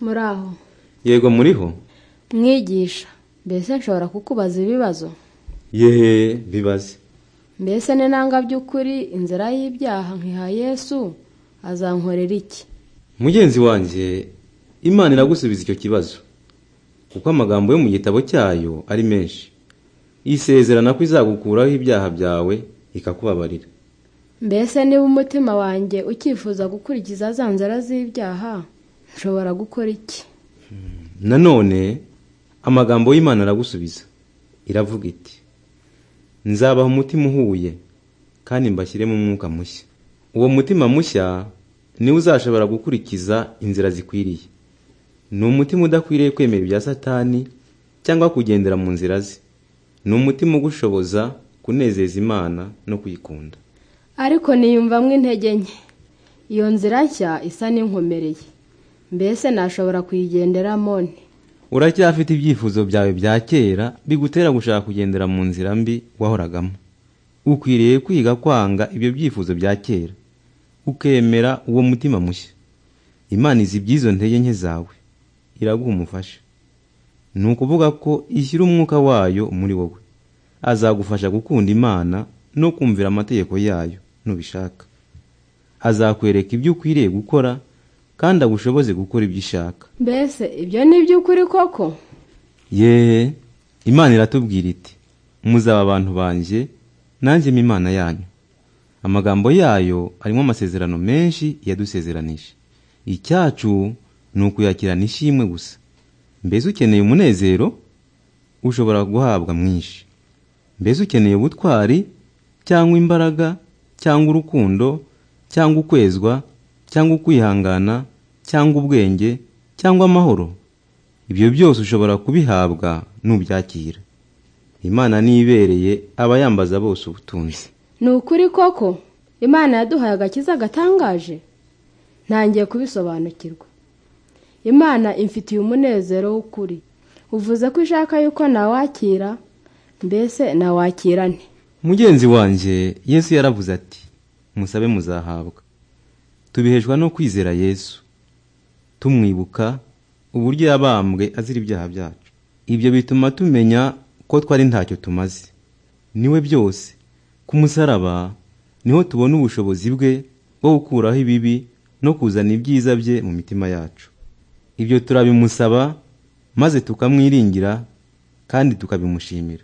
muri aho yego muriho mwigisha mbese nshobora kukubaza ibibazo yehe bibaze mbese n'inanga by'ukuri inzira y'ibyaha nkiha yesu azankorera iki mugenzi wanjye imana iragusubiza icyo kibazo kuko amagambo yo mu gitabo cyayo ari menshi yisezerana ko izagukuraho ibyaha byawe ikakubabarira mbese niba umutima wanjye ukifuza gukurikiza za nzara z'ibyaha nshobora gukora iki nanone amagambo y'imana aragusubiza iravuga iti nzabaha umutima uhuye kandi mbashyiremo umwuka mushya uwo mutima mushya niwe uzashobora gukurikiza inzira zikwiriye ni umutima udakwiriye kwemera ibya satani cyangwa kugendera mu nzira ze ni umutima ugushoboza kunezeza imana no kuyikunda ariko niyumvamo intege nke iyo nzira nshya isa n'inkomereye mbese nashobora kuyigenderamo nte uracyafite ibyifuzo byawe bya kera bigutera gushaka kugendera mu nzira mbi wahoragamo ukwiriye kwiga kwanga ibyo byifuzo bya kera ukemera uwo mutima mushya imana izi iby'izo ntege nke zawe iraguha umufasha ni ukuvuga ko ishyira umwuka wayo muri wowe azagufasha gukunda imana no kumvira amategeko yayo nubishaka azakwereka ibyo ukwiriye gukora kandi agushoboze gukora ibyo ushaka mbese ibyo ni iby'ukuri koko yeee imana iratubwira iti muzaba abantu banjye nanjye mba imana yanyu amagambo yayo arimo amasezerano menshi yadusezeranije icyacu ni ukuyakirana ishimwe gusa mbese ukeneye umunezero ushobora guhabwa mwinshi mbese ukeneye ubutwari cyangwa imbaraga cyangwa urukundo cyangwa ukwezwa cyangwa ukwihangana cyangwa ubwenge cyangwa amahoro ibyo byose ushobora kubihabwa nubyakira imana niyibereye aba yambaza bose ubutunzi ni ukuri koko imana yaduhaye agakiza gatangaje ntangiye kubisobanukirwa imana imfitiye umunezero w'ukuri uvuze ko ishaka yuko nawakira mbese nawakira nte mugenzi wanjye yesu yaravuze ati musabe muzahabwa tubihejwe no kwizera yesu tumwibuka uburyo yabambwe azira ibyaha byacu ibyo bituma tumenya ko twari ntacyo tumaze niwe byose ku musaraba niho tubona ubushobozi bwe bwo gukuraho ibibi no kuzana ibyiza bye mu mitima yacu ibyo turabimusaba maze tukamwiringira kandi tukabimushimira